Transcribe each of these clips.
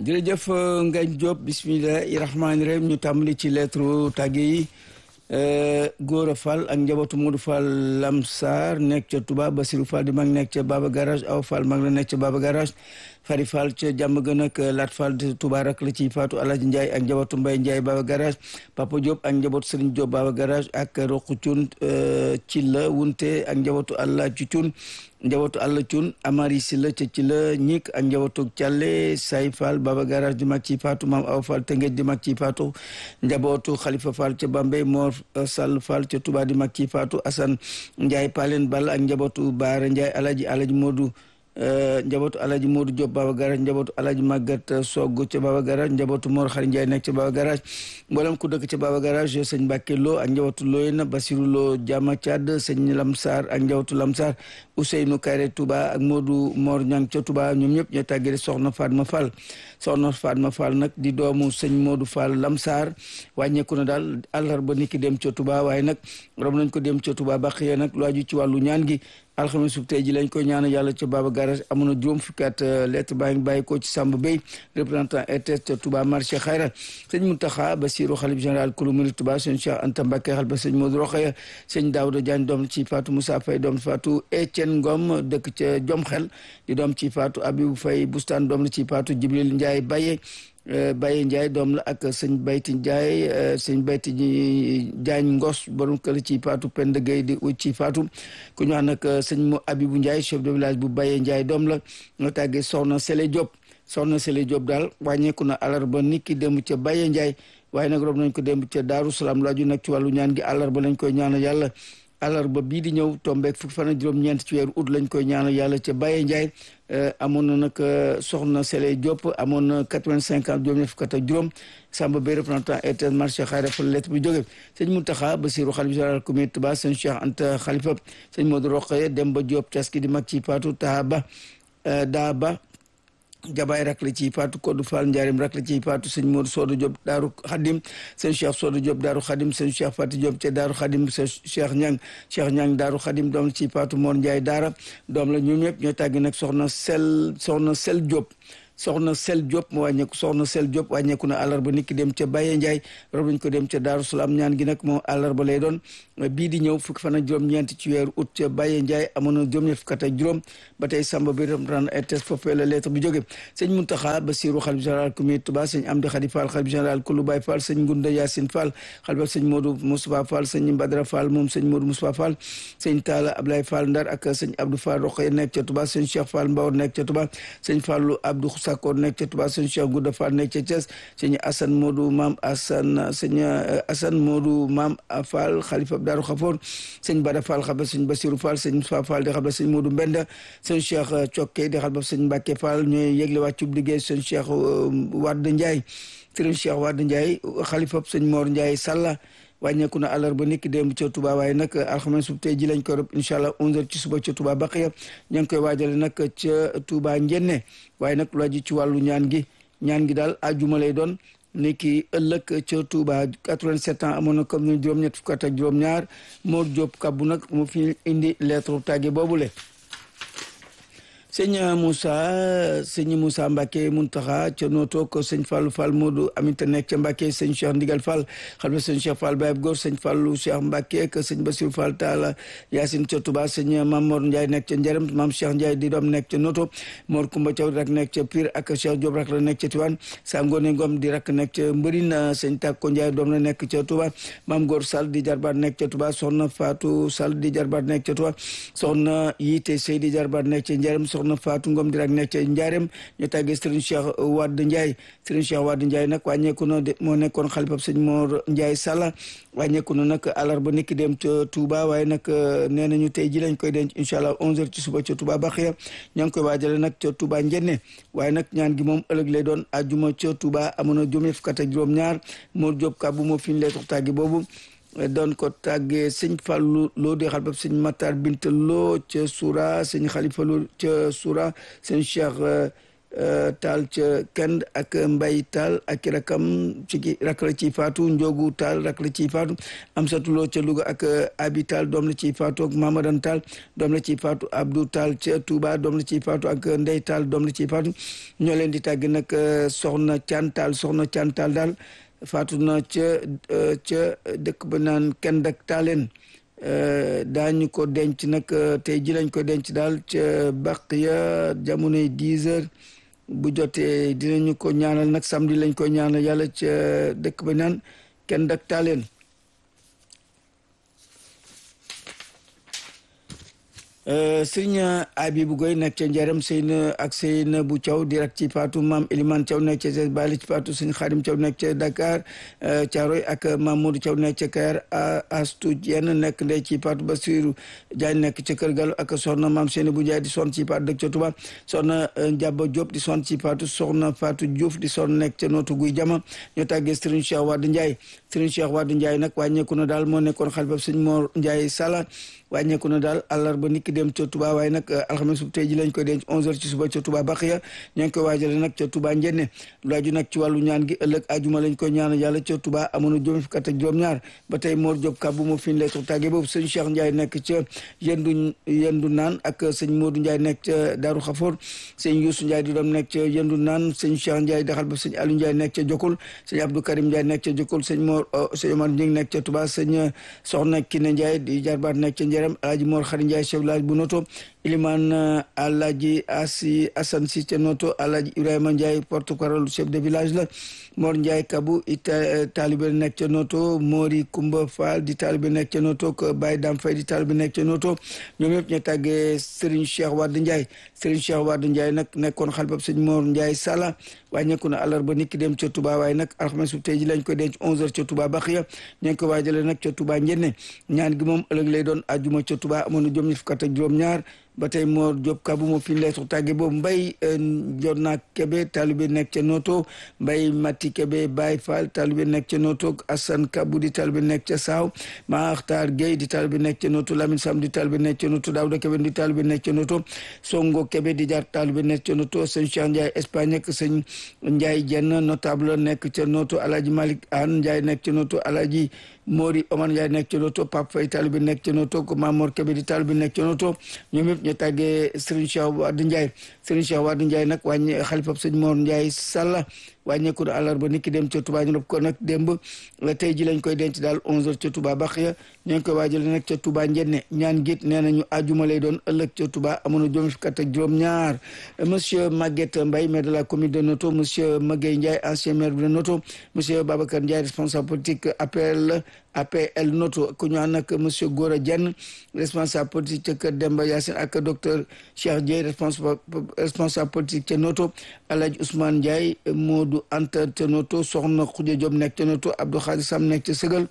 jërëjëf Ngagne Diop bismillahi rahmaani rahim ñu tàmbali ci lettre tàgge yi Gora Fall ak njabootu Modou Fall Lamsar nekk ca Touba Basirou Fall di mag nekk ca Baba Garage Aw Fall mag la nekk ca Baba Garage Fari Fall ca jàmm gën ak Lat Fall de Touba rak la ci Fatou Alaji Ndiaye ak njabootu Mbaye Ndiaye Baba Garage Papa Diop ak njabootu Serigne Diop Baba Garage ak Roqu Thioune ci la wunte ak njabootu Allah ci Thioune njabootu àll cun amari si la ca ci la ñik ak njabootu càlle say fall baba garage di mag ci faatu maam aw fall tëngéej di mag ci faatu njabootu xalifa fall ca bambey moor sall fall ca tuba di mag ci faatu asan njaay palen ball ak njabootu baara njaay alaji alaji moodu njabootu alaji moodu diop baba garage njabootu alaji màggat sogg ca baba garage njabootu moor xari njaay nekk ca baba garage mboolem ku dëkk ca baba garage sëñ mbàkke loo ak njabootu looyena basiru loo jama cad sëñ lamsar ak njabootu lamsar Ousseynou Kayre Touba ak Modou Mor Ñang ca Touba ñoom ñëpp ñoo tàggee soxna Fatma Fall soxna Fatma Fall nag di doomu sëñ Modou Fall Lamsar wàññeeku na daal àllarba niki dem ca Touba waaye nag rom nañ ko dem ca Touba ba xëyee nag lu aju ci wàllu ñaan gi alxames sub tey ji lañ koy ñaanal yàlla ca Baba Garage amoon na juróom fukki at lettre baa ngi bàyyi ko ci Samba Bey représentant RTS ca Touba marché Xayra sëñ Mountakha Bassirou xalif général kulu murid Touba sëñ Cheikh Anta Mbacké xal ba sëñ Modou Rokhaya sëñ Daouda Diagne doom ci Fatou Moussa Faye doom Fatou Etienne Ngom dëkk ca Jom Xel di doom ci Fatou Abibou Faye Bustaan doom la ci Fatou Jibril Ndiaye Baye Baye Ndiaye doom la ak sëñ Bayti Ndiaye sëñ Bayti Diagne Ngos borom kër ci Fatou Penda Gueye di ci Fatou ku ñu wax nag sëñ mo Abibou Ndiaye chef de village bu Baye Ndiaye doom la nga tàggee soxna Sele Diop soxna Sele Diop daal wàññeeku na àllarba nit ki dem ca Baye Ndiaye waaye nag rob nañ ko dem ca Daaru Salaam laaju nag ci wàllu ñaan gi àllarba lañ koy ñaanal yàlla àllarba bii di ñëw tombeek fukki fan ak juróom-ñeent ci weeru ut lañ koy ñaanal yàlla ca Baye Ndiaye amoon na nag soxna Sele Diop amoon na quatre-vingt-cinq ans juróom-ñeent fukk ak juróom Samba Bey représentant RTS marché Xayra fa lettre bi jóge sëñ Mountakha Bassirou xalifa général communauté Touba sëñ Cheikh Anta Khalifa sëñ Modou Rokhaya Demba Diop Taski di mag ci Fatou Tahaba Daaba jabaay rak la ci faatu Kodou Fall Ndiarème rak la ci faatu sëñ Modou Sodo Diop Daaru Khadim sëñ Cheikh Sodo Diop Daaru Khadim sëñ Cheikh Fati Diop ca Daaru Khadim sëñ Cheikh Ñang Cheikh Ñang Daaru Khadim doom la ci faatu Mor Ndiaye Daara doom la ñoom ñëpp ñoo tàggi nag soxna sel soxna sel Diop soxna sel Diop mu wàññeeku soxna sel Diop wàññeeku na àllarba nit ki dem ca Baye Ndiaye rob nañ ko dem ca Daaru Salaam ñaan gi nag moo àllarba lay doon bii di ñëw fukki fan ak juróom-ñeent ci weeru août ca Baye Ndiaye amoon na juróom-ñeent fukk ak juróom ba tey Samba bi ren RTS foofee la lettre bi jóge sëñ Mountakha Bassirou xalif général communauté Touba sëñ Amdi Khadi Fall xalif général Koulou Baye Fall sëñ Ngunda Yacine Fall xalifa sëñ Modou Moustapha Fall sëñ Badara Fall moom sëñ Modou Moustapha Fall sëñ Talla Ablaye Fall Ndar ak sëñ Abdou Fall Rokhaya nekk ca Touba sëñ Cheikh Fall Mbawar nekk ca Touba sëñ Fallou Abdou Sakor nekk ca Touba sëñ Cheikh Gouda Fall nekk ca Thiès sëñ Assane Modou Maam Assane sëñ Assane Modou Maam Fall xalifa Daaru Xafoor sëñ Bada Fall xaba sëñ Bassirou Fall sëñ Moustapha Fall di xaba sëñ Modou Mbenda sëñ Cheikh Cokke di xaba sëñ Mbacke Fall ñooy yëgle wàccub liggéey sëñ Cheikh Wade Ndiaye sëñ Cheikh Wade Ndiaye xalifa sëñ Mor Ndiaye Salla wàññeeku na àllarba niki démb ca Touba waaye nag alxames sub tey ji lañ koy rob incha allah 11h ci suba ca Touba Baqiya ña ngi koy waajale nag ca Touba Njenne waaye nag lu ji ci wàllu ñaan gi ñaan gi daal ajuma lay doon niki ëllëg ca Touba 87 ans amoon na comme ni juróom-ñett fukk ak juróom-ñaar Mor Diop kabbu nag mu fi indi lettre tàgge boobule. sëñ Moussa sëñ Moussa Mbacke Muntaxa ca nooto ko sëñ Fallou Fall Modou Aminta nekk ca Mbacke sëñ Cheikh Ndigal Fall xalifa sëñ Cheikh Fall Baye Góor sëñ Fallou Cheikh Mbacke ak sëñ Bassirou Fall Talla Yacine ca Touba sëñ Mam Mor Ndiaye nekk ca Njarem Mam Cheikh Ndiaye di doom nekk ca nooto Mor Kumba Thiaw rak nekk ca Pire ak Cheikh Diop rak la nekk ca Tiwaan Sangone Ngom di rak nekk ca Mbërina sëñ Takko Ndiaye doom la nekk ca Touba Mam Góor Sall di jarbaat nekk ca Touba soxna Fatou Sall di jarbaat nekk ca Touba soxna Yite Sey di jarbaat nekk ca Njarem soxna Fatou Ngom di rak nekk ca Njaarem ñu tàggee Serigne Cheikh Wade Ndiaye Serigne Cheikh Wade Ndiaye nag wàññeeku na moo nekkoon xalifab sëñ Mor Ndiaye Salla wàññeeku na nag àllarba niki dem ca Touba waaye nag nee nañu tey ji lañ koy denc incha allah 11h ci suba ca Touba Baxiya ña ngi koy waajale nag ca Touba Njenne waaye nag ñaan gi moom ëllëg lay doon ajuma ca Touba amoon na juróom fukk ak juróom-ñaar Mor Diop Kabou moo fi ñu lay tax tàggi boobu doon ko tàggee sëñ Fallou loo di xalifab sëñ Matar Binta Lo ca Soura sëñ Khalifa Lo ca Soura sëñ Cheikh taal ca kend ak mbay taal ak rakam ci rak la ciy faatu njogu taal rak la ciy faatu Amsatu Lo ca Louga ak abi taal doom la ciy faatu ak Mamadan taal doom la ciy faatu Abdou taal ca Touba doom la ciy faatu ak ndey taal doom la ciy faatu ñoo leen di tàgg nag soxna Caan taal soxna Caan taal daal faatu na ca ca dëkk ba naan kend ak taaleen daañu ko denc nag tey ji lañ ko denc daal ca baq ya jamonoy dix heures bu jotee dinañu ko ñaanal nag samedi lañ ko ñaanal yàlla ca dëkk ba naan kenn dak taaleen sëriñ Abibu Goy nekk ca Njaram Seyna ak Seyna bu Thiaw di rak ci Faatu maam Eliman Thiaw nekk ca Zes Bali ci Faatu sëriñ Xaadim Thiaw nekk ca Dakar Thiaroy ak Mamadou Thiaw nekk ca Kayar Astu Jenn nekk ndey ci Faatu Basiru Jaañ nekk ca Kër Galu ak soxna maam Seyna bu Njaay di son ci Faatu dëkk ca Tuba soxna Njaba Diop di son ci Faatu soxna Faatu Diouf di son nekk ca Nootu Guy Jama ñoo tàggee sëriñ Cheikh Wade Ndiaye sëriñ Cheikh Wade Ndiaye nag wàññeeku na daal moo nekkoon xalifa sëriñ Mor Ndiaye Sala wàññeeku na daal àllarba niki dem ca Touba waaye nag alxames bu tey ji lañ koy denc 11h ci suba ca Touba Baxiya ñoo ngi koy waajale nag ca Touba Njenne lu aju nag ci wàllu ñaan gi ëllëg ajuma lañ koy ñaanal yàlla ca Touba amoon na juróom fukk ak juróom-ñaar ba tey Mor Diop kàbbu moo fi ñu lay tàggee boobu sëñ Cheikh Ndiaye nekk ca yendu yendu naan ak sëñ Modou Ndiaye nekk ca Daaru Xafoor sëñ Youssou Ndiaye di doom nekk ca yendu naan sëñ Cheikh Ndiaye daxal ba sëñ Aliou Ndiaye nekk ca Jokul sëñ Abdou Karim Ndiaye nekk ca Jokul sëñ Mor sëñ Omar Ndiaye nekk ca Touba sëñ Soxna Kiné Ndiaye di jarbaat nekk ca Njerem Alaaji Mor Xari Ndiaye chef village bu Noto Iliman Alaaji Asi Asan Si ca Noto Alaaji Ibrahima Ndiaye porte-parole chef de village la Mor Ndiaye Kabu ita taalibe nekk ca Noto Mori Kumba Fall di taalibe nekk ca Noto ko Baye Dam Fay di taalibe nekk ca Noto ñoom ñëpp ñu tàggee Serigne Cheikh Wade Ndiaye Serigne Cheikh Wade Ndiaye nag nekkoon xalifab sëñ Mor Ndiaye Sala wàññeeku na àllarba nit ki dem ca Touba waaye nag alxames bu tey ji lañ koy denc 11h ca Touba Baxiya ñu ngi ko waajale nag ca Touba Njenne ñaan gi moom ëllëg lay doon àjjuma ca Touba amoon na juróom ñi fukk ak juróom-ñaar ba tey Mor Diop Kabu moo fi leetu tàgge boobu Mbay Jonna Kebe taalibe nekk ca Noto Mbay Mati Kebe Baye Fall taalibe nekk ca Noto Assane Kabu di taalibe nekk ca Saaw Maxtar Gueye di taalibe nekk ca Noto Lamine Sam di taalibe nekk ca Noto Daouda Kebe di taalibe nekk ca Noto Songo Kebe di jaar taalibe nekk ca Noto sëñ Cheikh Ndiaye Espagne ak sëñ Ndiaye Jenn notable nekk ca Noto Alaji Malick Anne Ndiaye nekk ca Noto Alaji Mori Omar Ndiaye nekk ca Noto Pape Faye taalibe nekk ca Noto ko Mamor Kebe di taalibe nekk ca Noto ñoom ñëpp ñu tàggee Serigne Cheikh Wade Ndiaye Serigne Cheikh Wade Ndiaye nag wàññi xalifab sëñ Mor Ndiaye Salla wàññeeku na àllarba nit ki dem ca Touba ñu rob ko nag démb tey ji lañ koy denc daal 11h ca Touba Baxiya ñoo ngi koy waajale nag ca Touba Njenne ñaan git nee nañu àjjuma lay doon ëllëg ca Touba amoon na juróom fukk ak juróom-ñaar monsieur Maguette Mbaye maire de la commune de Noto monsieur Magueye Ndiaye ancien maire de Noto monsieur Babacar Ndiaye responsable politique APL APL Noto ku ñu ànd ak monsieur Gora Dieng responsable politique ca Kër Demba Yacine ak docteur Cheikh Dieye responsable responsable politique ca Noto Alhaji Ousmane Ndiaye Modou Anta ca Noto Soxna Khoudia Diop nekk ca Noto Abdou Khadir Sam nekk ca Sëgal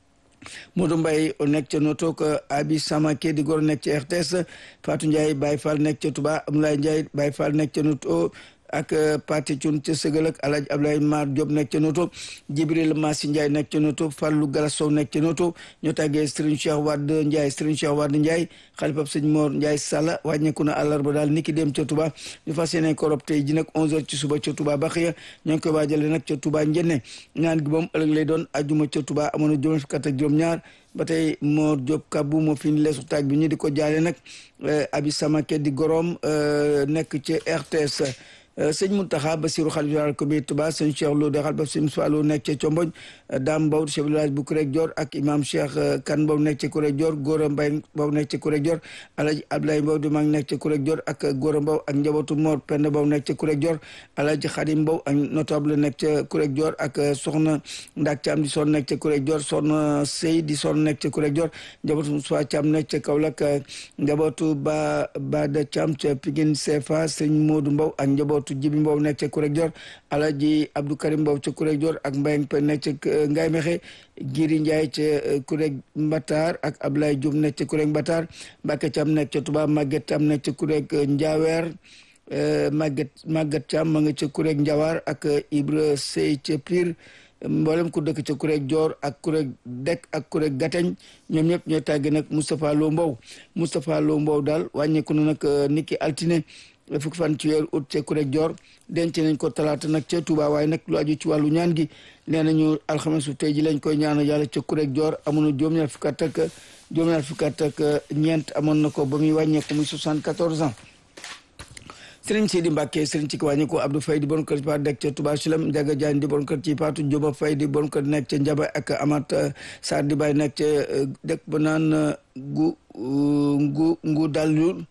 Modou Mbaye nekk ca Noto ko Abi Samake di góor nekk ca RTS Fatou Ndiaye Baye Fall nekk ca Touba Abdoulaye Ndiaye Baye Fall nekk ca Noto ak Pati Thioune ca Sëgal ak Alhaji Abdoulaye Mar Diop nekk ca Noto Jibril Massi Ndiaye nekk ca Noto Fallou Galas Sow nekk ca Noto ñoo tàggee Serigne Cheikh Wade Ndiaye Serigne Cheikh Wade Ndiaye xalifab sëñ Mor Ndiaye Salla wàññeeku na àllarba daal niki dem ca Touba ñu fas yéene ko rob tey ji nag 11h ci suba ca Touba Baxiya ñoo ngi koy waajale nag ca Touba Njenne ñaan gi moom ëllëg lay doon ajuma ca Touba amoon na juróom fukk ak juróom-ñaar ba tey Mor Diop Kabou moo fi ñu leesu taag bi ñu di ko jaale nag Abi Samake di gorom nekk ca RTS sëñ Mountakha Bassirou xalif général ko bi Touba sëñ Cheikh Lo de xalifab sëñ Fallou nekk ca Comboñ Dame Mbow chef village bu Kurek Dior ak imam Cheikh Kan Mbow nekk ca Kurek Dior Gora Mbaye Mbow nekk ca Kurek Dior Alhaji Abdoulaye Mbow di mag nekk ca Kurek Dior ak Gora Mbow ak njabootu Mor Penda Mbow nekk ca Kurek Dior Alhaji Khadim Mbow ak notable nekk ca Kurek Dior ak soxna Ndak Thiam di son nekk ca Kurek Dior soxna Sey di son nekk ca Kurek Dior njabootu Moussa Thiam nekk ca Kaolack njabootu Ba Bada Thiam ca Pikine CFA sëñ Modou Mbow ak njabootu Jibi Mbow nekk ca Kurek Dior Alhaji Abdou Karim Mbow ca Kurek Dior ak Mbayang Pen nekk ca Ngaye Mexe Giri Ndiaye ca Kurek Mbatar ak Ablaye Diouf nekk ca Kurek Mbatar Mbacke Thiam nekk ca Touba Maguette Thiam nekk ca Kurek Ndiawer Maguette Maguette Thiam ma nga ca Kurek Ndiawar ak Ibra Sey ca Pire mboolem ku dëkk ca Kurek Dior ak Kurek Dek ak Kurek Gateñ ñoom ñëpp ñooy tàgge nag Moustapha Lo Mbow Moustapha Lo Mbow daal wàññeeku na nag niki altine fukki fan ci weeru août ca Kurek Joor denc nañ ko talaata nag ca Touba waaye nag lu aju ci wàllu ñaan gi nee nañu alxames su tey ji lañ koy ñaanal yàlla ca Kurek Joor amoon na juróom-ñaar fukki at ak juróom-ñaar fukki at ak ñeent amoon na ko ba muy wàññeeku muy 74 ans. sëriñ Sidi Mbacke sëriñ ci wàññi ko Abdou Faye di bon kër ci paatu nekk ca Touba Silem Ndiaga Diagne di bon kër ci paatu Jóoba Faye di bon kër nekk ca Njaba ak Amat Sarr di bay nekk ca dëkk ba naan gu ngu ngu dalul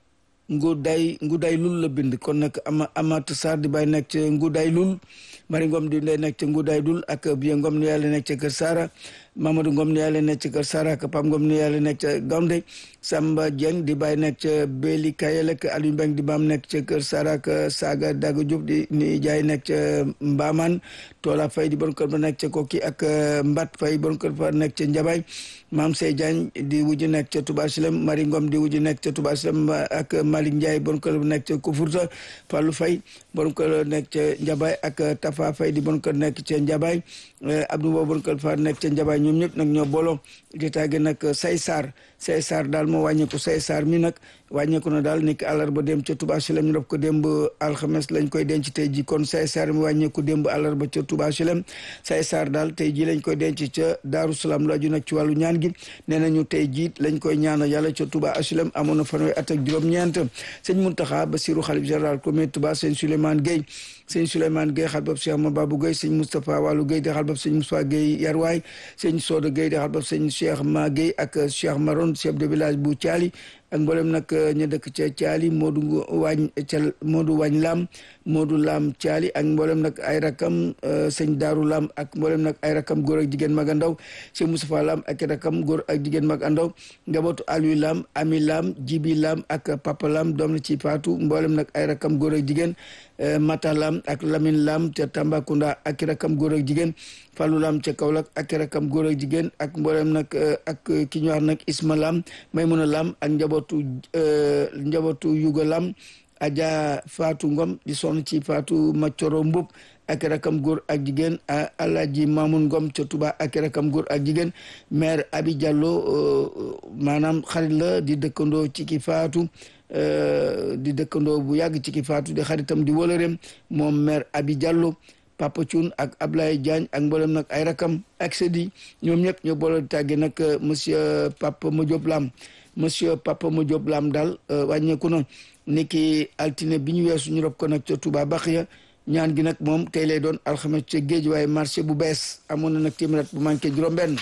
ngu day ngu day lul la bind kon nag ama Amat Sarr di bay nekk ca ngu day lul Mari Ngom di ndey nekk ca ngu day dul ak Biye Ngom ni yàlla nekk ca Kër Sara Mamadou Ngom ni yàlla nekk ca Kër Sara ak Pam Ngom ni yàlla nekk ca Gawnde Samba Dieng di bàyyi nekk ca Beli Kayel ak Aliou Mbeng di baam nekk ca Kër Sara ak Saga Daga Diop di ni jaay nekk ca Mbaman Toola Fay di bon kër ba nekk ca Koki ak Mbat Fay bon kër ba nekk ca Njabay Maam Sey Diagne di wujj nekk ca Touba Silem Mari Ngom di wujj nekk ca Touba Silem ak Malick Ndiaye bon kër ba nekk ca Kufurta Fallou Fay bon kër nekk ca Njabay ak Tafa Fay di bon kër nekk ca Njabay Abdou Mbow bon kër fa nekk ca Njabay ñoom ñëpp nag ñoo booloo di tàgge nag say saar say saar daal moo wàññeeku say saar mi nag wàññeeku na daal ni ki àllarba dem ca Touba Silem ñu def ko démb alxames lañ koy denc tey ji kon say saar mi wàññeeku démb àllarba ca Touba Silem say saar daal tey ji lañ koy denc ca Daaru Salaam lu aju nag ci wàllu ñaan gi nee nañu tey jiit lañ koy ñaanal yàlla ca Touba Silem amoon na fanweeri at ak juróom-ñeent sëñ Muntaxa Basiru xalif général comité Touba sëñ Souleymane Gueye sëñ Souleymane Gueye xal bab Cheikh Mababou Gueye sëñ Moustapha Wallou Gueye di xal bab sëñ Moussa Gueye Yarwaay sëñ Soda Gueye di xal bab sëñ Cheikh Ma Gueye ak Cheikh Maron chef de village bu Thiali ak mboolem nag ñu dëkk ca Thiali Modou Wañ ca Modou Wañ Lam Modou Lam Thiali ak mboolem nag ay rakam sëñ Daaru Lam ak mboolem nag ay rakam góor ak jigéen mag a ndaw sëñ Moustapha Lam ak rakam góor ak jigéen mag a ndaw njabootu Aliou Lam Ami Lam Jibi Lam ak Papa Lam doom la ci Faatu mboolem nag ay rakam góor ak jigéen Mata Lam ak Lamine Lam ca Tambacounda ak rakam góor ak jigéen Fallou Lam ca Kaolack ak rakam góor ak jigéen ak mboolem nag ak ki ñu wax nag Isma Lam Maymuna Lam ak njabootu njabootu Yuga Lam Aja Fatou Ngom di sonn ci Fatou Macoro Mbub ak rakam góor ak jigéen Alaaji Mamoun Ngom ca Touba ak rakam góor ak jigéen maire Abi Diallo maanaam xarit la di dëkkandoo ci ki Fatou di dëkkandoo bu yàgg ci ki Fatou di xaritam di wóolëreem moom maire Abi Diallo Papa Thioune ak Ablaye Diagne ak mboolem nag ay rakam ak sedi ñoom ñëpp ñoo boole di tàgge nag monsieur Papa Madiop Lam monsieur Papa Madiop Lam daal wàññeeku na ni ki altine bi ñu weesu ñu rob ko nag ca Touba Baxiya ñaan gi nag moom tey lay doon alxames ca géej waaye marché bu bees amoon na nag téeméer bu manqué juróom-benn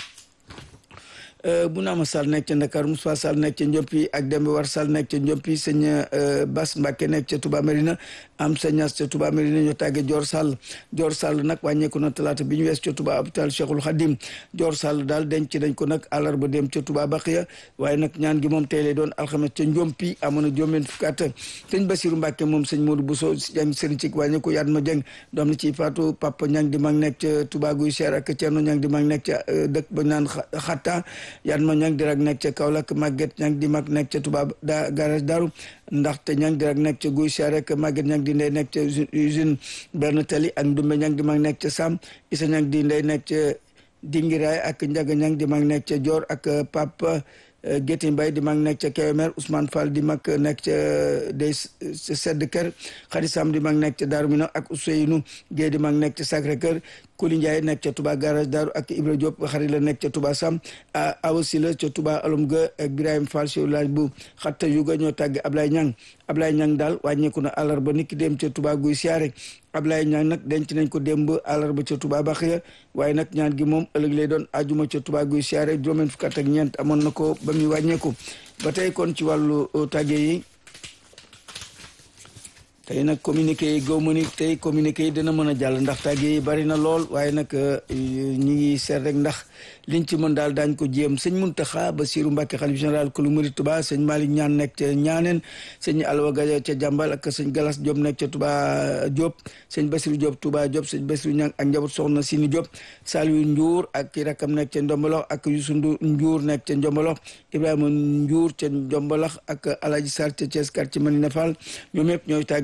bu naama Sall nekk ca Dakar Moussa Sall nekk ca Ndiompi ak Demba War Sall nekk ca Ndiompi sëñ Bas Mbacke nekk ca Touba Merina am sa ñas ca Touba Merina ñoo tàggee Dior Sall Dior Sall nag wàññeeku na talaata bi ñu wees ca Touba hôpital Cheikhul Khadim Dior Sall daal denc dañ ko nag àllarba dem ca Touba Baxiya waaye nag ñaan gi moom tey lay doon alxames ca Ndiompi amoon na juróom-benn fukki at sëñ Basiru Mbacke moom sëñ Modou Bousso jàng sëriñ ci wàññeeku yaat ma jëng doom na ci Fatou Papa Ñang di mag nekk ca Touba Guy Seer ak Thierno Ñang di mag nekk ca dëkk ba naan xatta yaat ma ñang di rek nekk ca Kaolack Maguette ñang di mag nekk ca Touba da garage Daru ndaxte ñang di rek nekk ca Guy Seer ak Maguette ñang di ndey nekk ca usine benn tali ak Ndumbe ñang di mag nekk ca Sam Isa ñang di ndey nekk ca Dingiraay ak Njaga ñang di mag nekk ca Dior ak Papa Gétti Mbay di mag nekk ca Kébémer Ousmane Fall di mag nekk ca day sedd kër Xadi Sam di mag nekk ca Daaru Minam ak Ousseynou Guèye di mag nekk ca Sacré Cœur Kuli Ndiaye nekk ca Touba garage Daaru ak Ibra Diop xarit la nekk ca Touba Sam awasi la ca Touba alum ga ak Ibrahima Fall si laaj bu xatta yuga ñoo tàgg Ablaye Ñang Ablaye Ñang daal wàññeeku na àllarba niki dem ca Touba guy siyaare Ablaye Ñang nag denc nañ ko démb àllarba ca Touba Baxiya waaye nag ñaan gi moom ëllëg lay doon ajuma ca Touba guy siyaare juróomeen fukk ak ñeent amoon na ko ba muy wàññeeku ba tey kon ci wàllu tàgge yi tey nag communiqué yi gaw ma ni tey communiqué yi dina mën a jàll ndax tàgge yi bari na lool waaye nag ñi ngi seet rek ndax liñ ci mën daal daañ ko jéem sëñ Muntaxa Basiru Mbàkke xalif général kulu murid Tuba sëñ Malick ñaan nekk ca ñaaneen sëñ Alwa Gaja ca jàmbal ak sëñ Galas Diop nekk ca Tuba Diop sëñ Basiru Diop Tuba Diop sëñ Basiru ñang ak njaboot soxna Sini Diop Saliou Ndiour ak ki rakam nekk ca Ndombolox ak Youssou Ndiour nekk ca Ndombolox Ibrahima Ndiour ca Ndombolox ak Alaji Sall ca Thiès quartier Manina Fall ñoom ñëpp ñooy tàggee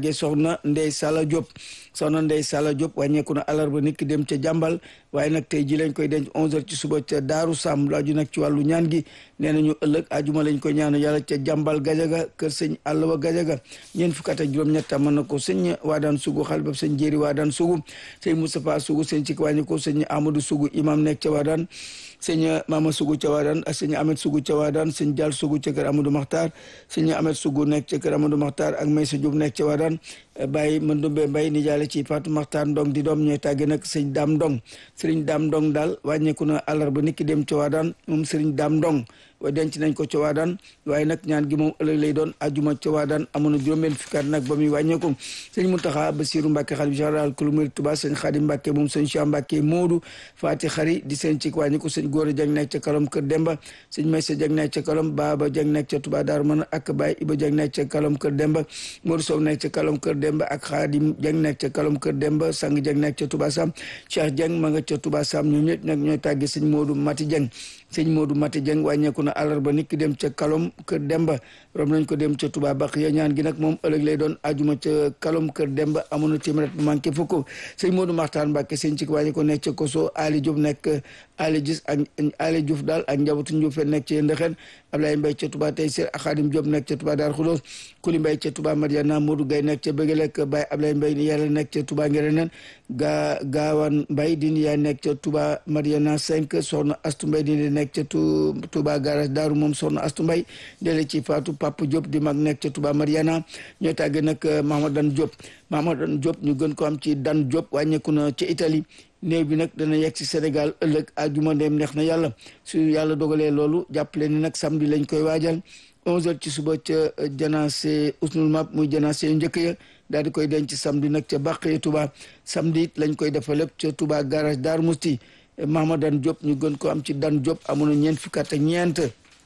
tàggee soxna Ndey Sala Diop soxna Ndey Sala Diop wàññeeku na alarba nit ki dem ca jàmbal waaye nag tey ji lañ koy denc 11h ci suba ca Daaru Sam lu aju nag ci wàllu ñaan gi nee nañu ëllëg ajuma lañ koy ñaan yàlla ca jàmbal gajaga kër sëñ àllwa gajaga ñeent fukk ak juróom-ñett mën na ko sëñ Waadaan Sugu xal ba sëñ Jéeri Waadaan Sugu sëñ Moustapha Sugu sëñ ci wàññi ko sëñ Amadou Sugu imam nekk ca Waadaan sëñ Mama Sugu ca Waadaan ak sëñ Ahmed Sugu ca Waadaan sëñ Jaal Sugu ca kër Amadou Maxtaar sëñ Ahmed Sugu nekk ca kër Amadou Maxtaar ak Maysa Diop nekk ca Waadaan Baye Mandumbe Mbay ni jaale ci Fatou Maxtaar Ndong di doom ñooy tàgge nag sëñ Daam Ndong sëriñ Daam Ndong daal wàññeeku na àllarba niki dem ca Waadaan moom sëriñ Daam Ndong wa denc nañ ko ca Waadaan waaye nag ñaan gi moom ëllëg lay doon ajuma ca Waadaan amoon na juróom-benn fukki at nag ba muy wàññeeku sëñ Muntaxa Basiru Mbàkke xalif général kulu murid Tuubaa sëñ Xaadim Mbàkke moom sëñ Cheikh Mbàkke Moodu Faati Xari di seen ci wàññeeku sëñ Góora Jang nekk ca Kalom Kër Demba sëñ Maysa Jang nekk ca Kalom Baaba Jang nekk ca Tuubaa Daaru Manaan ak Baay Iba Jang nekk ca Kalom Kër Demba Moodu Sow nekk ca Kalom Kër Demba ak Xaadim Jang nekk ca Kalom Kër Demba Sang Jang nekk ca Tuubaa Sam Cheikh Jang ma nga ca Tuubaa Sam ñoom ñëpp nag ñooy tàgge sëñ Moodu Mati Jang sëñ Moodu Mati Jeng wàññeeku na àllarba nit ki dem ca kalom kër Demba rom nañ ko dem ca Touba Baq ya ñaan gi nag moom ëllëg lay doon ajuma ca kalom kër Demba amoon na téeméer bu manqué fukk sëñ Moodu Maxtaan Mbàkke sëñ ci wàññi ko nekk ca Koso Ali Diop nekk Ali Gis ak Ali Diouf daal ak njabootu Diouf nekk ca Ndexen Ablaye Mbay ca Touba tey sir ak Xaadim Diop nekk ca Touba Daar Xudoos Kuli Mbay ca Touba Mariana Modou Gay nekk ca Bëggelek Baye Ablaye Mbay ni yàlla nekk ca Touba Ngereneen gaa Gaawan Mbay di ni yaa nekk ca Touba Mariana 5 soxna Astu Mbay di nekk ca Touba garage Daaru moom soxna Astu Mbay dele ci Faatu Papa Diop di mag nekk ca Touba Mariana ñoo tàgge nag Mahamadan Diop Mahamadan Diop ñu gën ko am ci Dan Diop wàññeeku na ca Italie néew bi nag dana yegg si Sénégal ëllëg àjjuma ndeem neex na yàlla su yàlla dogalee loolu jàppale ni nag samedi lañ koy waajal 11h ci suba ca janaase usnul map muy janaase yu njëkk ya daal di koy denc samedi nag ca Bàqee Touba samedi it lañ koy defal lépp ca Touba garage Dar Musti Mahamadan Diop ñu gën ko am ci Dan Diop amoon na ñeent fukki at ak ñeent.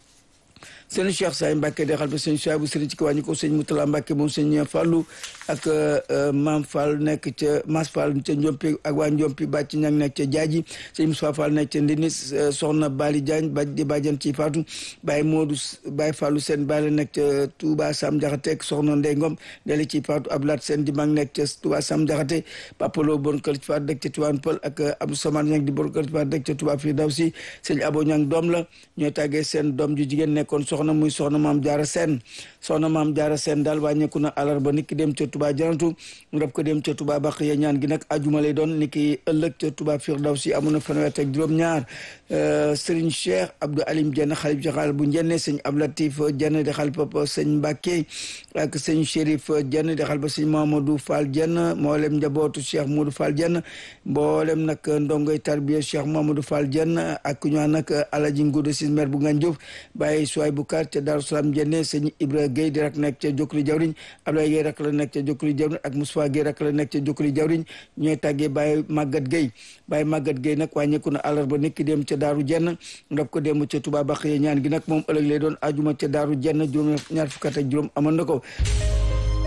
sëñ Cheikh Say Mbacke de xal ba sëñ Cheikh bu sëriñ ci ko wàññi ko sëñ Moutala Mbacke moom sëñ Fallou ak Maam Fall nekk ca Mas Fall ca Njompi ak waa Njompi bàcc ñang nekk ca Jaaji sëñ Moussa Fall nekk ca Ndini soxna Bali Diagne ba di bàjjan ci Fatou Baye Modou Baye Fallou seen Baye la nekk ca Touba Sam Jaxate soxna Ndey Ngom dale ci Fatou Ablaat seen di mag nekk ca Touba Sam Jaxate Papalo bon kër ci Fatou dëkk ca Tiwaan Pël ak Abdou Samane ñang di bon kër ci Fatou dëkk ca Touba Firdawsi sëñ Abo ñang doom la ñooy tàggee seen doom ju jigéen nekkoon soxna muy soxna maam jaara seen soxna maam jaara seen daal wàññeeku na alarba nit ki dem ca Touba janatu rab ko dem ca Touba baq ya ñaan gi nag ajuma lay doon ni ki ëllëg ca Touba Firdawsi amoon na fanweer ak juróom-ñaar Serigne Cheikh Abdou Alim Dieng xalif jaxal bu njenne sëñ Ablatif Dieng di xalif papa sëñ Mbacke ak sëñ Chérif Dieng di xalif sëñ Mamadou Fall Dieng mboolem njabootu Cheikh Modou Fall Dieng mboolem nag ndongoy tarbiya Cheikh Mamadou Fall Dieng ak ñu nag Alaji Ngoude si maire bu Ngandiouf bàyyi suwaay bu kar ca Darou Salam Dieng sëñ Ibra Gueye di rak nekk ca Jokkuli Jawriñ Ablaye Gueye rak la nekk ca Jokkuli Jawriñ ak Moustapha Gueye rak la nekk ca Jokkuli Jawriñ ñooy tàggee Baye Maguette Gueye Baye Maguette Gueye nag wàññeeku na àllarba nekk dem ca Daaru Jenn ndab ko dem ca Touba Baxiya ñaan gi nag moom ëllëg lay doon ajuma ca Daaru Jenn juróom ñaar fukk ak juróom amoon na ko